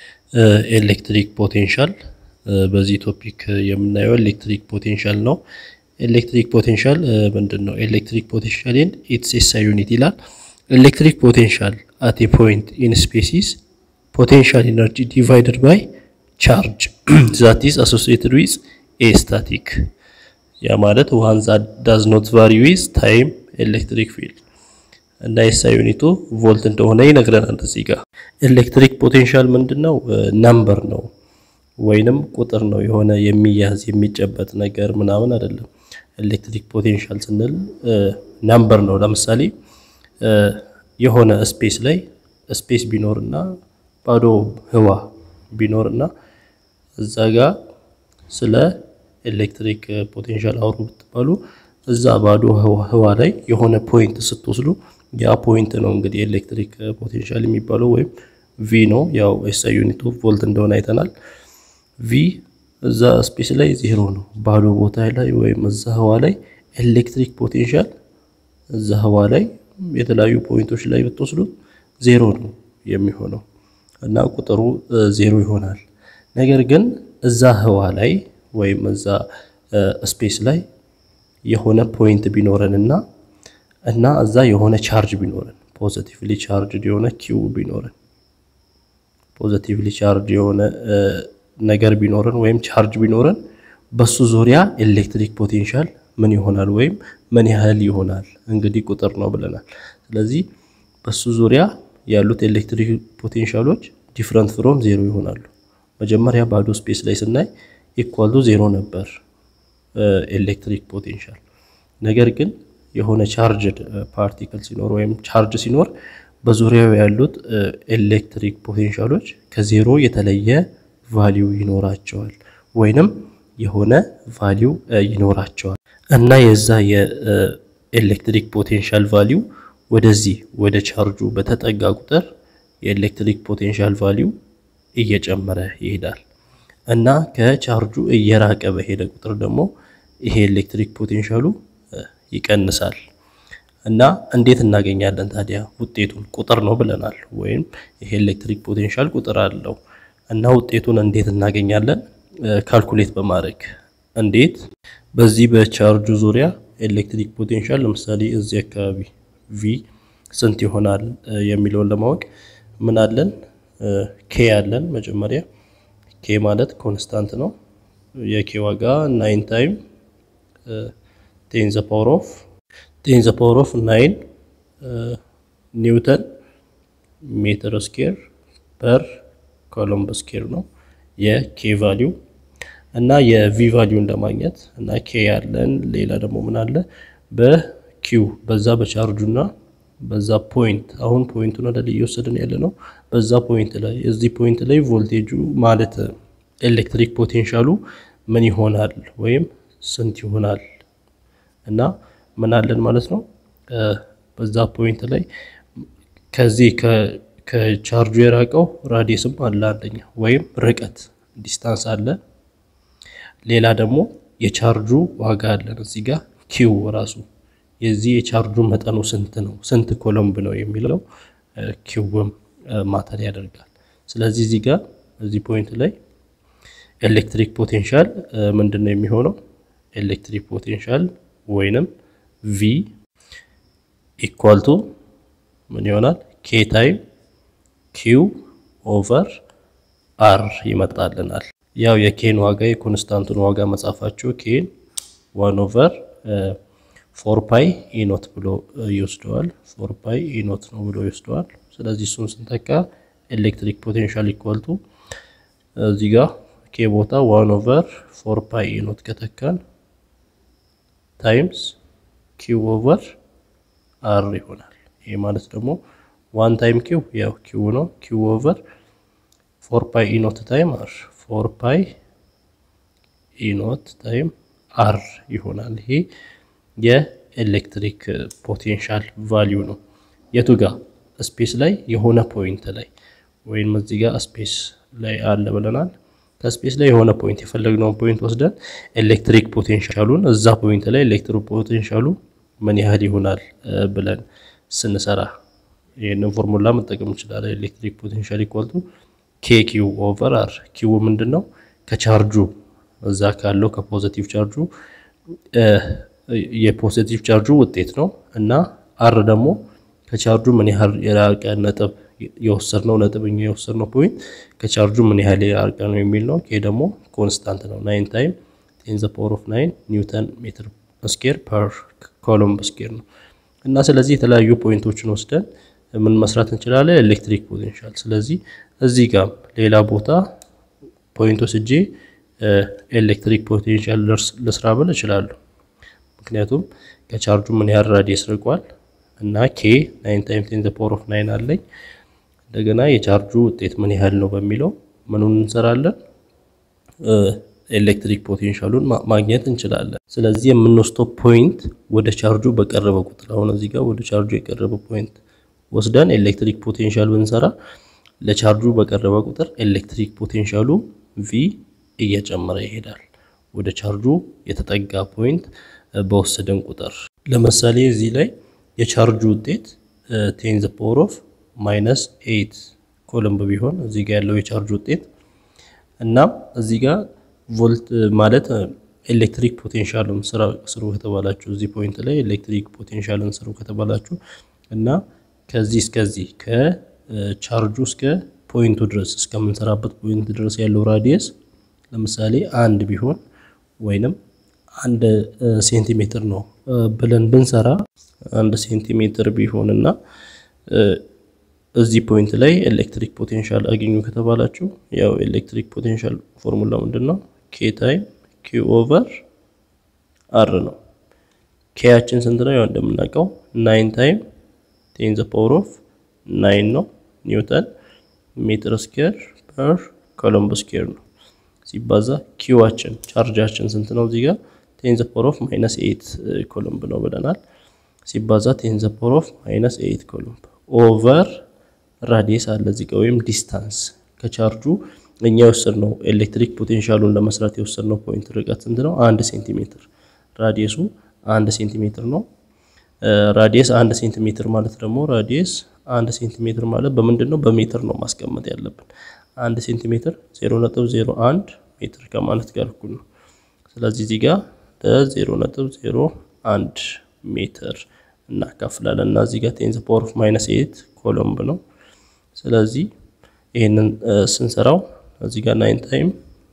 ኤሌክትሪክ ፖቴንሻል በዚህ ቶፒክ የምናየው ኤሌክትሪክ ፖቴንሻል ነው። ኤሌክትሪክ ፖቴንሻል ምንድን ነው? ኤሌክትሪክ ፖቴንሻል ኤንድ ኢትስ ኤስአይ ዩኒት ይላል። ኤሌክትሪክ ፖቴንሻል አት ኤ ፖይንት ኢን ስፔሲስ ፖቴንሻል ኢነርጂ ዲቫይደድ ባይ ቻርጅ ዛት ኢዝ አሶሲኤትድ ዊዝ ኤ ስታቲክ። ያ ማለት ዋን ዛት ዳዝ ኖት ቫሪ ዊዝ ታይም ኤሌክትሪክ ፊልድ እና ኤስአይ ዩኒቱ ቮልት እንደሆነ ይነግረናል። እዚህ ጋር ኤሌክትሪክ ፖቴንሻል ምንድን ነው? ነምበር ነው ወይንም ቁጥር ነው። የሆነ የሚያዝ የሚጨበጥ ነገር ምናምን አይደለም። ኤሌክትሪክ ፖቴንሻል ስንል ነምበር ነው። ለምሳሌ የሆነ ስፔስ ላይ ስፔስ ቢኖርና ባዶ ህዋ ቢኖርና እዛ ጋር ስለ ኤሌክትሪክ ፖቴንሻል አውሩ ብትባሉ እዛ ባዶ ህዋ ላይ የሆነ ፖይንት ስትወስዱ ያ ፖይንት ነው እንግዲህ ኤሌክትሪክ ፖቴንሻል የሚባለው ወይም ቪ ነው። ያው ኤስአይ ዩኒቱ ቮልት እንደሆነ አይተናል። ቪ እዛ ስፔስ ላይ ዜሮ ነው። ባዶ ቦታ ላይ ወይም እዛ ህዋ ላይ ኤሌክትሪክ ፖቴንሻል እዛ ህዋ ላይ የተለያዩ ፖይንቶች ላይ ብትወስዱት ዜሮ ነው የሚሆነው እና ቁጥሩ ዜሮ ይሆናል። ነገር ግን እዛ ህዋ ላይ ወይም እዛ ስፔስ ላይ የሆነ ፖይንት ቢኖረን እና እና እዛ የሆነ ቻርጅ ቢኖረን ፖዚቲቭሊ ቻርጅ የሆነ ኪው ቢኖረን ፖዚቲቭሊ ቻርጅ የሆነ ነገር ቢኖረን ወይም ቻርጅ ቢኖረን በሱ ዙሪያ ኤሌክትሪክ ፖቴንሻል ምን ይሆናል ወይም ምን ያህል ይሆናል እንግዲህ ቁጥር ነው ብለናል። ስለዚህ በሱ ዙሪያ ያሉት ኤሌክትሪክ ፖቴንሻሎች ዲፍረንት ፍሮም ዜሮ ይሆናሉ። መጀመሪያ ባዶ ስፔስ ላይ ስናይ ኢኳል ቱ ዜሮ ነበር ኤሌክትሪክ ፖቴንሻል። ነገር ግን የሆነ ቻርጅድ ፓርቲክል ሲኖር ወይም ቻርጅ ሲኖር በዙሪያው ያሉት ኤሌክትሪክ ፖቴንሻሎች ከዜሮ የተለየ ቫሊዩ ይኖራቸዋል ወይንም የሆነ ቫሊዩ ይኖራቸዋል እና የዛ የኤሌክትሪክ ፖቴንሻል ቫሊዩ ወደዚህ ወደ ቻርጁ በተጠጋ ቁጥር የኤሌክትሪክ ፖቴንሻል ቫሊዩ እየጨመረ ይሄዳል እና ከቻርጁ እየራቀ በሄደ ቁጥር ደግሞ ይሄ ኤሌክትሪክ ፖቴንሻሉ ይቀንሳል። እና እንዴት እናገኛለን ታዲያ ውጤቱን? ቁጥር ነው ብለናል። ወይም ይሄ ኤሌክትሪክ ፖቴንሻል ቁጥር አለው እና ውጤቱን እንዴት እናገኛለን? ካልኩሌት በማድረግ እንዴት? በዚህ በቻርጁ ዙሪያ ኤሌክትሪክ ፖቴንሻል ለምሳሌ እዚህ አካባቢ ቪ ስንት ይሆናል የሚለውን ለማወቅ ምን አለን? ኬ አለን። መጀመሪያ ኬ ማለት ኮንስታንት ነው። የኬ ዋጋ ናይን ታይም ቴን ዘ ፓወር ኦፍ ቴን ዘ ፓወር ኦፍ ናይን ኒውተን ሜትር ስኬር ፐር ኮሎምብ ስኬር ነው የኬ ቫሊዩ እና የቪ ቫሊዩን ለማግኘት እና ኬ ያለን ሌላ ደግሞ ምን አለ በኪው በዛ በቻርጁና በዛ ፖይንት አሁን ፖይንቱን ወደ ላይ እየወሰድን ያለ ነው። በዛ ፖይንት ላይ እዚህ ፖይንት ላይ ቮልቴጁ ማለት ኤሌክትሪክ ፖቴንሻሉ ምን ይሆናል ወይም ስንት ይሆናል እና ምን አለን ማለት ነው። በዛ ፖይንት ላይ ከዚህ ከቻርጁ የራቀው ራዲየስም አለ አንደኛ ወይም ርቀት ዲስታንስ አለ። ሌላ ደግሞ የቻርጁ ዋጋ አለን እዚህ ጋር ኪው ራሱ የዚህ የቻርጁ መጠኑ ስንት ነው፣ ስንት ኮሎምብ ነው የሚለው ኪውም ማተር ያደርጋል። ስለዚህ እዚህ ጋር እዚህ ፖይንት ላይ ኤሌክትሪክ ፖቴንሻል ምንድን ነው የሚሆነው? ኤሌክትሪክ ፖቴንሻል ወይንም ቪ ኢኳል ቱ ምን ይሆናል? ኬ ታይም ኪው ኦቨር አር ይመጣልናል። ያው የኬን ዋጋ የኮንስታንቱን ዋጋ መጻፋቸው ኬን ዋን ኦቨር ፎር ፓይ ኢኖት ብሎ ይወስደዋል። ፎር ፓይ ኢኖት ነው ብሎ ይወስደዋል። ስለዚህ እሱን ስንተካ ኤሌክትሪክ ፖቴንሻል ኢኳል ቱ እዚህ ጋር ኬ ቦታ ዋን ኦቨር ፎር ፓይ ኢኖት ከተካን ታይምስ ኪው ኦቨር አር ይሆናል። ይሄ ማለት ደግሞ ዋን ታይም ኪው ያው ኪው ነው። ኪው ኦቨር ፎር ፓይ ኢኖት ታይም አር ፎር ፓይ ኢኖት ታይም አር ይሆናል። ይሄ የኤሌክትሪክ ፖቴንሻል ቫሊዩ ነው። የቱ ጋር ስፔስ ላይ የሆነ ፖይንት ላይ ወይም እዚህ ጋር ስፔስ ላይ አለ ብለናል። ከስፔስ ላይ የሆነ ፖይንት የፈለግነውን ፖይንት ወስደን ኤሌክትሪክ ፖቴንሻሉን እዛ ፖይንት ላይ ኤሌክትሪክ ፖቴንሻሉ ምን ያህል ይሆናል ብለን ስንሰራ ይህንን ፎርሙላ መጠቀም እንችላለን። ኤሌክትሪክ ፖቴንሻል ኢኳል ቱ ኬ ኪው ኦቨር አር ኪው ምንድን ነው? ከቻርጁ እዛ ካለው ከፖዘቲቭ ቻርጁ የፖዘቲቭ ቻርጁ ውጤት ነው እና አር ደግሞ ከቻርጁ ምን ያህል የራቀ ነጥብ የወሰድነው ነጥብ እኛ የወሰድነው ፖይንት ከቻርጁ ምን ያህል የራቀ ነው የሚል ነው። ይሄ ደግሞ ኮንስታንት ነው። ናይን ታይም ቴን ዘ ፓወር ኦፍ ናይን ኒውተን ሜትር ስኬር ፐር ኮሎምብ ስኬር ነው እና ስለዚህ የተለያዩ ፖይንቶችን ወስደን ምን መስራት እንችላለን? ኤሌክትሪክ ፖቴንሻል። ስለዚህ እዚህ ጋር ሌላ ቦታ ፖይንት ወስጄ ኤሌክትሪክ ፖቴንሻል ልስራ ብል እችላለሁ። ምክንያቱም ከቻርጁ ምን ያህል ራዲየስ ርቋል እና ኬ ናይን ታይም ቴን ዘ ፓወር ኦፍ ናይን አለኝ። እንደገና የቻርጁ ውጤት ምን ያህል ነው በሚለው ምኑን እንሰራለን ኤሌክትሪክ ፖቴንሻሉን ማግኘት እንችላለን። ስለዚህ የምንወስደው ፖይንት ወደ ቻርጁ በቀረበ ቁጥር አሁን እዚህ ጋር ወደ ቻርጁ የቀረበ ፖይንት ወስደን ኤሌክትሪክ ፖቴንሻል ብንሰራ ለቻርጁ በቀረበ ቁጥር ኤሌክትሪክ ፖቴንሻሉ ቪ እየጨመረ ይሄዳል። ወደ ቻርጁ የተጠጋ ፖይንት በወሰደን ቁጥር ለምሳሌ እዚህ ላይ የቻርጁ ውጤት ቴን ዘ ፓወር ኦፍ ማይነስ ኤይት ኮሎምብ ቢሆን እዚህ ጋር ያለው የቻርጅ ውጤት እናም እዚህ ጋር ቮልት ማለት ኤሌክትሪክ ፖቴንሻልን ስሩ ከተባላችሁ እዚህ ፖይንት ላይ ኤሌክትሪክ ፖቴንሻልን ስሩ ከተባላችሁ እና ከዚህ እስከዚህ ከቻርጁ እስከ ፖይንቱ ድረስ እስከምንሰራበት ፖይንት ድረስ ያለው ራዲየስ ለምሳሌ አንድ ቢሆን ወይንም አንድ ሴንቲሜትር ነው ብለን ብንሰራ አንድ ሴንቲሜትር ቢሆን እና እዚህ ፖይንት ላይ ኤሌክትሪክ ፖቴንሻል አገኙ ከተባላችሁ ያው ኤሌክትሪክ ፖቴንሻል ፎርሙላ ምንድን ነው? ኬ ታይም ኪው ኦቨር አር ነው። ኬያችን ስንት ነው? ያው እንደምናውቀው ናይን ታይም ቴን ዘ ፓወር ኦፍ ናይን ነው ኒውተን ሜትር ስኬር ፐር ኮሎምብ ስኬር ነው ሲባዛ ኪዋችን ቻርጃችን ስንት ነው? እዚህ ጋር ቴን ዘ ፓወር ኦፍ ማይነስ ኤይት ኮሎምብ ነው ብለናል። ሲባዛ ቴን ዘ ፓወር ኦፍ ማይነስ ኤይት ኮሎምብ ኦቨር ራዲየስ አለ እዚህ ጋር ወይም ዲስታንስ ከቻርጁ እኛ የወሰድነው ኤሌክትሪክ ፖቴንሻሉን ለመስራት የወሰድነው ፖይንት ርቀት ስንት ነው? አንድ ሴንቲሜትር ራዲየሱ አንድ ሴንቲሜትር ነው። ራዲየስ አንድ ሴንቲሜትር ማለት ደግሞ ራዲየስ አንድ ሴንቲሜትር ማለት በምንድን ነው? በሜትር ነው ማስቀመጥ ያለብን። አንድ ሴንቲሜትር ዜሮ ነጥብ ዜሮ አንድ ሜትር ከማለት ጋር እኩል ነው። ስለዚህ እዚህ ጋር ለዜሮ ነጥብ ዜሮ አንድ ሜትር እናካፍላለን እና እዚህ ጋር ቴን ዘ ፓወር ኦፍ ማይነስ ኤት ኮሎምብ ነው። ስለዚህ ይህንን ስንሰራው እዚህ ጋር ናይን ታይም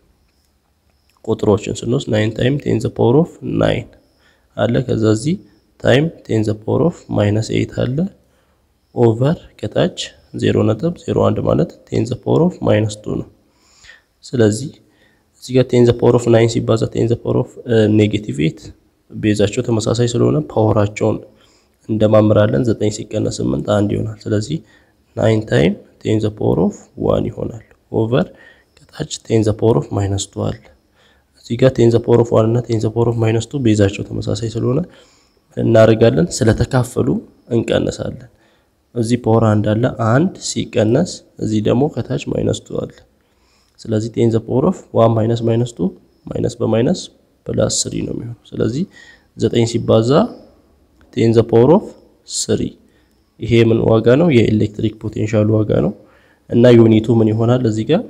ቁጥሮችን ስንወስድ ናይን ታይም ቴን ዘ ፓወር ኦፍ ናይን አለ። ከዛ እዚህ ታይም ቴን ዘ ፓወር ኦፍ ማይነስ ኤይት አለ ኦቨር ከታች ዜሮ ነጥብ ዜሮ አንድ ማለት ቴን ዘ ፓወር ኦፍ ማይነስ ቱ ነው። ስለዚህ እዚህ ጋር ቴን ዘ ፓወር ኦፍ ናይን ሲባዛ ቴን ዘ ፓወር ኦፍ ኔጌቲቭ ኤት ቤዛቸው ተመሳሳይ ስለሆነ ፓወራቸውን እንደማምራለን። ዘጠኝ ሲቀነስ ስምንት አንድ ይሆናል። ስለዚህ ናይን ታይም ቴን ዘ ፓወር ኦፍ ዋን ይሆናል ኦቨር ከታች ቴን ዘ ፓወር ኦፍ ማይነስ ቱ አለ። እዚህ ጋር ቴን ዘ ፓወር ኦፍ ዋን እና ቴን ዘ ፓወር ኦፍ ማይነስ ቱ ቤዛቸው ተመሳሳይ ስለሆነ እናደርጋለን ስለተካፈሉ እንቀንሳለን። እዚህ ፓወር አንድ አለ አንድ ሲቀነስ እዚህ ደግሞ ከታች ማይነስ ቱ አለ። ስለዚህ ቴን ዘ ፓወር ኦፍ ዋን ማይነስ ማይነስ ቱ ማይነስ በማይነስ ፕላስ ስሪ ነው የሚሆነው። ስለዚህ ዘጠኝ ሲባዛ ቴን ዘ ፓወር ኦፍ ስሪ ይሄ ምን ዋጋ ነው? የኤሌክትሪክ ፖቴንሻሉ ዋጋ ነው። እና ዩኒቱ ምን ይሆናል? እዚህ ጋር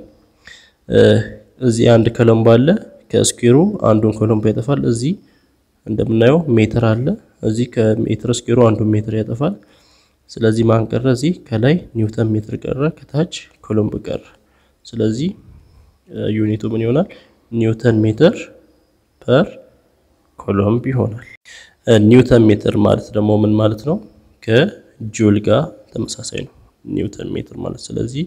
እዚህ አንድ ኮሎምብ አለ። ከስኩዌሩ አንዱን ኮሎምብ ያጠፋል። እዚህ እንደምናየው ሜትር አለ። እዚህ ከሜትር ስኩዌሩ አንዱን ሜትር ያጠፋል። ስለዚህ ማን ቀረ? እዚህ ከላይ ኒውተን ሜትር ቀረ፣ ከታች ኮሎምብ ቀረ። ስለዚህ ዩኒቱ ምን ይሆናል? ኒውተን ሜትር ፐር ኮሎምብ ይሆናል። ኒውተን ሜትር ማለት ደግሞ ምን ማለት ነው? ከጁል ጋር ተመሳሳይ ነው ኒውተን ሜትር ማለት። ስለዚህ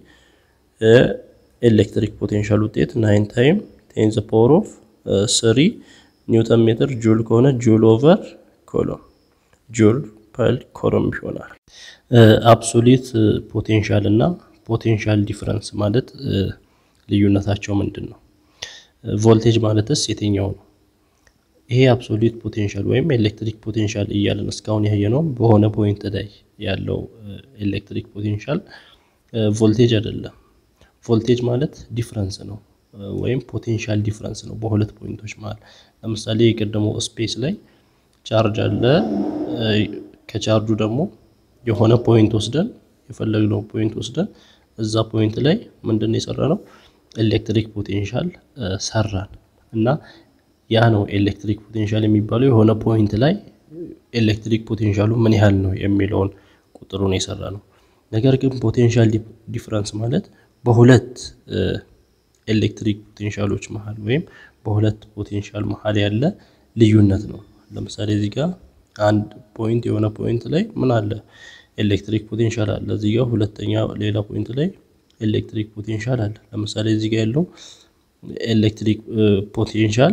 ኤሌክትሪክ ፖቴንሻል ውጤት ናይን ታይም ቴን ዘ ፓወር ኦፍ ስሪ ኒውተን ሜትር ጁል ከሆነ ጁል ኦቨር ኮሎም ጁል ፐር ኮሎም ይሆናል። አብሶሊት ፖቴንሻል እና ፖቴንሻል ዲፍረንስ ማለት ልዩነታቸው ምንድን ነው? ቮልቴጅ ማለትስ የትኛው ነው? ይሄ አብሶሉት ፖቴንሻል ወይም ኤሌክትሪክ ፖቴንሻል እያለን እስካሁን ያየ ነው። በሆነ ፖይንት ላይ ያለው ኤሌክትሪክ ፖቴንሻል ቮልቴጅ አይደለም። ቮልቴጅ ማለት ዲፍረንስ ነው ወይም ፖቴንሻል ዲፍረንስ ነው በሁለት ፖይንቶች መሀል። ለምሳሌ የቀደመው ስፔስ ላይ ቻርጅ አለ። ከቻርጁ ደግሞ የሆነ ፖይንት ወስደን የፈለግነው ፖይንት ወስደን እዛ ፖይንት ላይ ምንድን ነው የሰራ ነው ኤሌክትሪክ ፖቴንሻል ሰራን እና ያ ነው ኤሌክትሪክ ፖቴንሻል የሚባለው የሆነ ፖይንት ላይ ኤሌክትሪክ ፖቴንሻሉ ምን ያህል ነው የሚለውን ቁጥሩን የሰራ ነው። ነገር ግን ፖቴንሻል ዲፍረንስ ማለት በሁለት ኤሌክትሪክ ፖቴንሻሎች መሀል ወይም በሁለት ፖቴንሻል መሀል ያለ ልዩነት ነው። ለምሳሌ እዚህ ጋር አንድ ፖይንት የሆነ ፖይንት ላይ ምን አለ ኤሌክትሪክ ፖቴንሻል አለ። እዚህ ጋር ሁለተኛ ሌላ ፖይንት ላይ ኤሌክትሪክ ፖቴንሻል አለ። ለምሳሌ እዚህ ጋር ያለው ኤሌክትሪክ ፖቴንሻል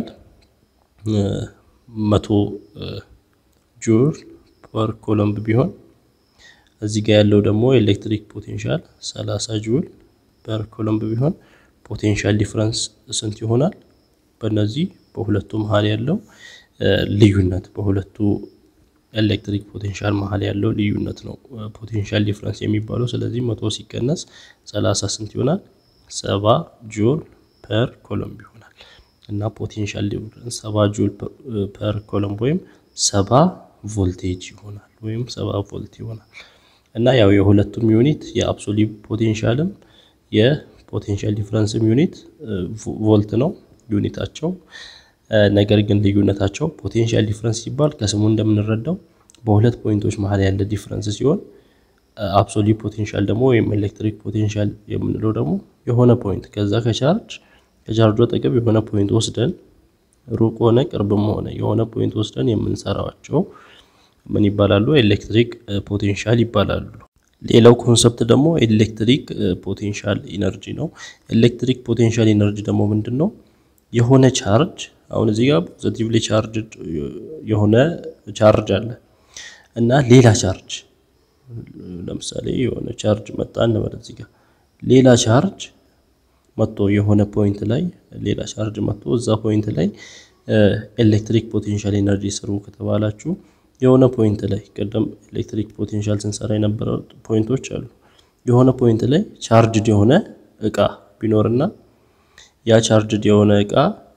መቶ ጁል ፐር ኮሎምብ ቢሆን እዚህ ጋር ያለው ደግሞ ኤሌክትሪክ ፖቴንሻል 30 ጁል ፐር ኮሎምብ ቢሆን ፖቴንሻል ዲፍረንስ ስንት ይሆናል? በእነዚህ በሁለቱ መሀል ያለው ልዩነት በሁለቱ ኤሌክትሪክ ፖቴንሻል መሀል ያለው ልዩነት ነው ፖቴንሻል ዲፍረንስ የሚባለው። ስለዚህ መቶ ሲቀነስ 30 ስንት ይሆናል? ሰባ ጁል ፐር ኮሎምብ ይሆናል እና ፖቴንሻል ዲፍረንስ ሰባ ጁል ፐር ኮሎምብ ወይም ሰባ ቮልቴጅ ይሆናል ወይም ሰባ ቮልት ይሆናል እና ያው የሁለቱም ዩኒት የአብሶሊት ፖቴንሻልም የፖቴንሻል ዲፍረንስም ዩኒት ቮልት ነው ዩኒታቸው። ነገር ግን ልዩነታቸው ፖቴንሻል ዲፍረንስ ሲባል ከስሙ እንደምንረዳው በሁለት ፖይንቶች መሀል ያለ ዲፍረንስ ሲሆን አብሶሊት ፖቴንሻል ደግሞ ወይም ኤሌክትሪክ ፖቴንሻል የምንለው ደግሞ የሆነ ፖይንት ከዛ ከቻርጅ ከቻርጁ አጠገብ የሆነ ፖይንት ወስደን ሩቅ ሆነ ቅርብም ሆነ የሆነ ፖይንት ወስደን የምንሰራቸው ምን ይባላሉ? ኤሌክትሪክ ፖቴንሻል ይባላሉ። ሌላው ኮንሰፕት ደግሞ ኤሌክትሪክ ፖቴንሻል ኢነርጂ ነው። ኤሌክትሪክ ፖቴንሻል ኢነርጂ ደግሞ ምንድን ነው? የሆነ ቻርጅ አሁን እዚህ ጋር ፖዚቲቭሊ ቻርጅ የሆነ ቻርጅ አለ እና ሌላ ቻርጅ ለምሳሌ የሆነ ቻርጅ መጣ እንበል እዚህ ጋር ሌላ ቻርጅ መጥቶ የሆነ ፖይንት ላይ ሌላ ቻርጅ መጥቶ እዛ ፖይንት ላይ ኤሌክትሪክ ፖቴንሻል ኤነርጂ ስሩ ከተባላችሁ የሆነ ፖይንት ላይ ቀደም ኤሌክትሪክ ፖቴንሻል ስንሰራ የነበረው ፖይንቶች አሉ። የሆነ ፖይንት ላይ ቻርጅድ የሆነ እቃ ቢኖርና ያ ቻርጅድ የሆነ እቃ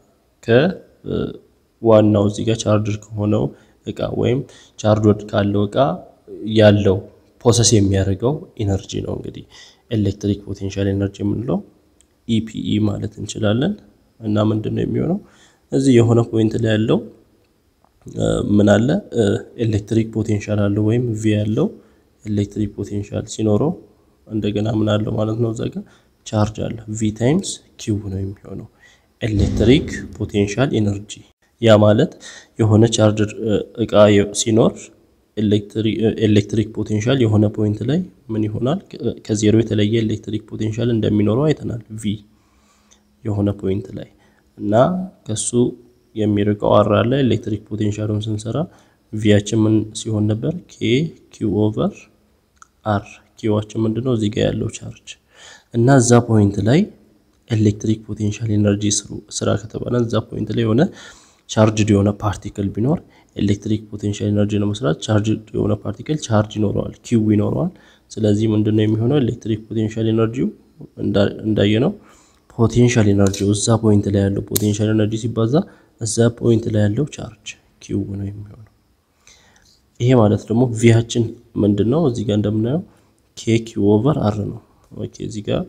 ከዋናው እዚህ ጋር ቻርጅድ ከሆነው እቃ ወይም ቻርጅድ ካለው እቃ ያለው ፕሮሰስ የሚያደርገው ኢነርጂ ነው እንግዲህ ኤሌክትሪክ ፖቴንሻል ኤነርጂ የምንለው ኢፒኢ ማለት እንችላለን። እና ምንድን ነው የሚሆነው እዚህ የሆነ ፖይንት ላይ ያለው ምን አለ ኤሌክትሪክ ፖቴንሻል አለው ወይም ቪ ያለው ኤሌክትሪክ ፖቴንሻል ሲኖረው እንደገና ምን አለው ማለት ነው እዛ ጋር ቻርጅ አለ ቪ ታይምስ ኪው ነው የሚሆነው ኤሌክትሪክ ፖቴንሻል ኤነርጂ። ያ ማለት የሆነ ቻርጅ እቃ ሲኖር ኤሌክትሪክ ፖቴንሻል የሆነ ፖይንት ላይ ምን ይሆናል ከዜሮ የተለየ ኤሌክትሪክ ፖቴንሻል እንደሚኖረው አይተናል። ቪ የሆነ ፖይንት ላይ እና ከሱ የሚርቀው አር አለ ኤሌክትሪክ ፖቴንሻሉን ስንሰራ ቪያችን ምን ሲሆን ነበር? ኬ ኪው ኦቨር አር ኪዋችን ምንድነው እዚህ ጋር ያለው ቻርጅ እና እዛ ፖይንት ላይ ኤሌክትሪክ ፖቴንሻል ኤነርጂ ስራ ከተባለ እዛ ፖይንት ላይ የሆነ ቻርጅድ የሆነ ፓርቲክል ቢኖር ኤሌክትሪክ ፖቴንሻል ኤነርጂ ለመስራት ቻርጅድ የሆነ ፓርቲክል ቻርጅ ይኖረዋል፣ ኪው ይኖረዋል። ስለዚህ ምንድነው የሚሆነው ኤሌክትሪክ ፖቴንሻል ኤነርጂው እንዳየነው ፖቴንሻል ኤነርጂው እዛ ፖይንት ላይ ያለው ፖቴንሻል ኤነርጂ ሲባዛ እዛ ፖይንት ላይ ያለው ቻርጅ ኪው ነው የሚሆነው። ይሄ ማለት ደግሞ ቪያችን ምንድነው እዚህ ጋር እንደምናየው ኬ ኪው ኦቨር አር ነው። ኦኬ እዚህ ጋር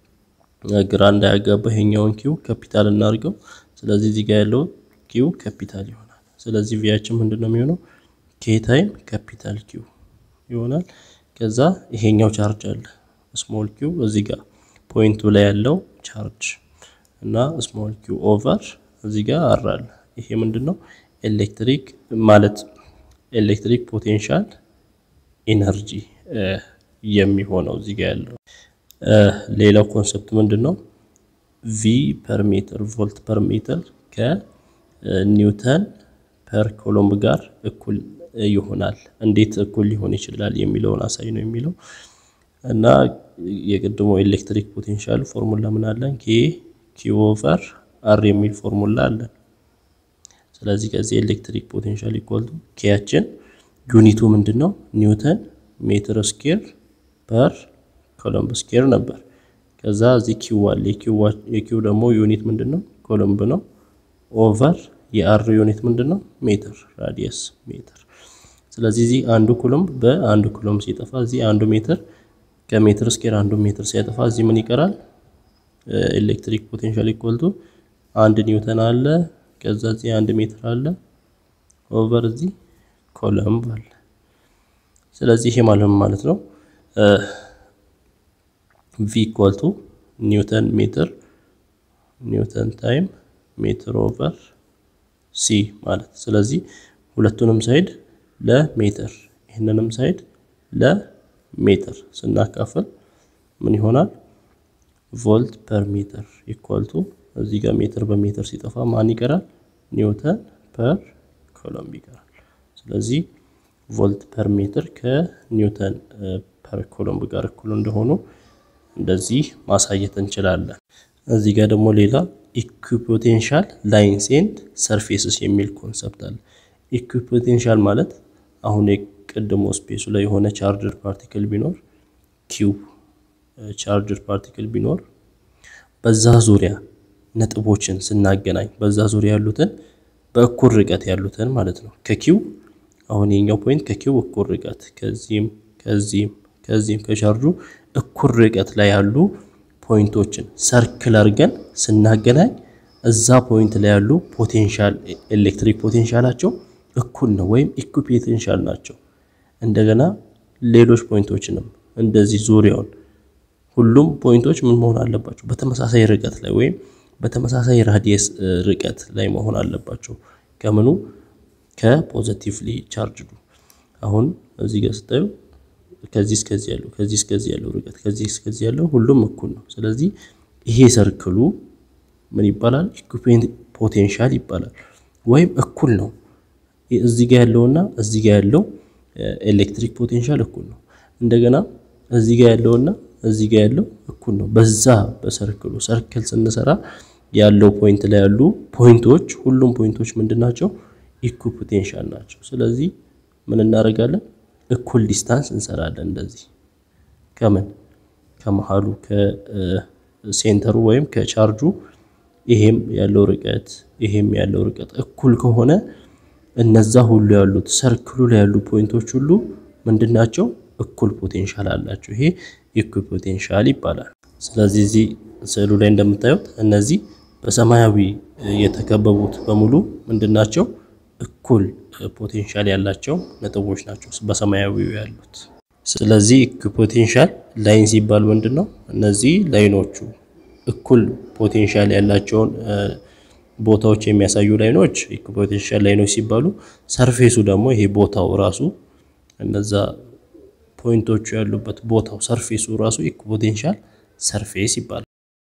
ግራ እንዳያጋባ ይሄኛውን ኪው ካፒታል እናድርገው። ስለዚህ እዚህ ጋር ያለው ኪው ካፒታል ይሆናል። ስለዚህ ቪያችን ምንድነው የሚሆነው ኬ ታይም ካፒታል ኪው ይሆናል። ከዛ ይሄኛው ቻርጅ አለ ስሞል ኪው እዚህ ጋር ፖይንቱ ላይ ያለው ቻርጅ እና ስሞል ኪው ኦቨር እዚህ ጋር አር አለ። ይሄ ምንድነው ኤሌክትሪክ ማለት ኤሌክትሪክ ፖቴንሻል ኢነርጂ የሚሆነው እዚህ ጋር ያለው። ሌላው ኮንሰፕት ምንድን ነው? ቪ ፐር ሜትር ቮልት ፐር ሜትር ከኒውተን ፐር ኮሎምብ ጋር እኩል ይሆናል። እንዴት እኩል ሊሆን ይችላል የሚለውን አሳይ ነው የሚለው እና የቅድሞ ኤሌክትሪክ ፖቴንሻል ፎርሙላ ምን አለን? ኬ ኪው ኦቨር አር የሚል ፎርሙላ አለን። ስለዚህ ከዚህ ኤሌክትሪክ ፖቴንሻል ኢኳል ቱ ኬያችን ዩኒቱ ምንድን ነው? ኒውተን ሜትር ስኬር ፐር ኮሎምብ ስኬር ነበር። ከዛ እዚህ ኪው አለ። የኪው ደግሞ ዩኒት ምንድን ነው? ኮሎምብ ነው። ኦቨር የአር ዩኒት ምንድን ነው? ሜትር ራዲየስ ሜትር። ስለዚህ እዚህ አንዱ ኮሎምብ በአንዱ ኮሎምብ ሲጠፋ እዚህ አንዱ ሜትር ከሜትር ስኬር አንዱ ሜትር ሲያጠፋ እዚህ ምን ይቀራል? ኤሌክትሪክ ፖቴንሻል ኢኳልቱ አንድ ኒውተን አለ። ከዛ እዚህ አንድ ሜትር አለ ኦቨር እዚህ ኮለምብ አለ። ስለዚህ ይሄ ማለት ማለት ነው ቪ ኢኳልቱ ኒውተን ሜትር ኒውተን ታይም ሜትር ኦቨር ሲ ማለት ስለዚህ ሁለቱንም ሳይድ ለሜትር ይህንንም ሳይድ ለሜትር ስናካፍል ምን ይሆናል? ቮልት ፐር ሜትር ኢኳልቱ እዚህ ጋር ሜትር በሜትር ሲጠፋ ማን ይቀራል? ኒውተን ፐር ኮሎምብ ይቀራል። ስለዚህ ቮልት ፐር ሜትር ከኒውተን ፐር ኮሎምብ ጋር እኩል እንደሆኑ እንደዚህ ማሳየት እንችላለን። እዚህ ጋር ደግሞ ሌላ ኢኩፖቴንሻል ላይንስ ኤንድ ሰርፌስስ የሚል ኮንሰፕት አለ። ኢኩፖቴንሻል ማለት አሁን የቅድሞ ስፔሱ ላይ የሆነ ቻርጅር ፓርቲክል ቢኖር ኪው ቻርጅር ፓርቲክል ቢኖር በዛ ዙሪያ ነጥቦችን ስናገናኝ በዛ ዙሪያ ያሉትን በእኩል ርቀት ያሉትን ማለት ነው። ከኪው አሁን የኛው ፖይንት ከኪው እኩል ርቀት ከዚህም ከዚህም ከዚህም ከቻርጁ እኩል ርቀት ላይ ያሉ ፖይንቶችን ሰርክል አድርገን ስናገናኝ እዛ ፖይንት ላይ ያሉ ፖቴንሻል ኤሌክትሪክ ፖቴንሻላቸው እኩል ነው ወይም ኢኩፖቴንሻል ናቸው። እንደገና ሌሎች ፖይንቶችንም እንደዚህ ዙሪያውን ሁሉም ፖይንቶች ምን መሆን አለባቸው? በተመሳሳይ ርቀት ላይ ወይም በተመሳሳይ ራዲየስ ርቀት ላይ መሆን አለባቸው። ከምኑ ከፖዘቲቭሊ ቻርጅዱ አሁን እዚህ ጋር ስታዩ ከዚህ እስከዚህ ያለው ከዚህ እስከዚህ ያለው ርቀት ከዚህ እስከዚህ ያለው ሁሉም እኩል ነው። ስለዚህ ይሄ ሰርክሉ ምን ይባላል? ኢኩፔንት ፖቴንሻል ይባላል። ወይም እኩል ነው። እዚህ ጋር ያለውና እዚህ ጋር ያለው ኤሌክትሪክ ፖቴንሻል እኩል ነው። እንደገና እዚህ ጋር ያለውና እዚህ ጋር ያለው እኩል ነው። በዛ በሰርክሉ ሰርክል ስንሰራ ያለው ፖይንት ላይ ያሉ ፖይንቶች ሁሉም ፖይንቶች ምንድን ናቸው? ኢኩፖቴንሻል ናቸው። ስለዚህ ምን እናደርጋለን? እኩል ዲስታንስ እንሰራለን። እንደዚህ ከምን ከመሃሉ ከሴንተሩ ወይም ከቻርጁ ይሄም ያለው ርቀት ይሄም ያለው ርቀት እኩል ከሆነ እነዛ ሁሉ ያሉት ሰርክሉ ላይ ያሉ ፖይንቶች ሁሉ ምንድናቸው? እኩል ፖቴንሻል አላቸው። ይሄ ኢኩፖቴንሻል ይባላል። ስለዚህ እዚህ ስዕሉ ላይ እንደምታዩት እነዚህ በሰማያዊ የተከበቡት በሙሉ ምንድናቸው? እኩል ፖቴንሻል ያላቸው ነጥቦች ናቸው በሰማያዊው ያሉት። ስለዚህ ኢኩፖቴንሻል ላይን ሲባል ምንድን ነው? እነዚህ ላይኖቹ እኩል ፖቴንሻል ያላቸውን ቦታዎች የሚያሳዩ ላይኖች ኢኩፖቴንሻል ላይኖች ሲባሉ፣ ሰርፌሱ ደግሞ ይሄ ቦታው ራሱ እነዛ ፖይንቶቹ ያሉበት ቦታው ሰርፌሱ ራሱ ኢኩፖቴንሻል ሰርፌስ ይባላል።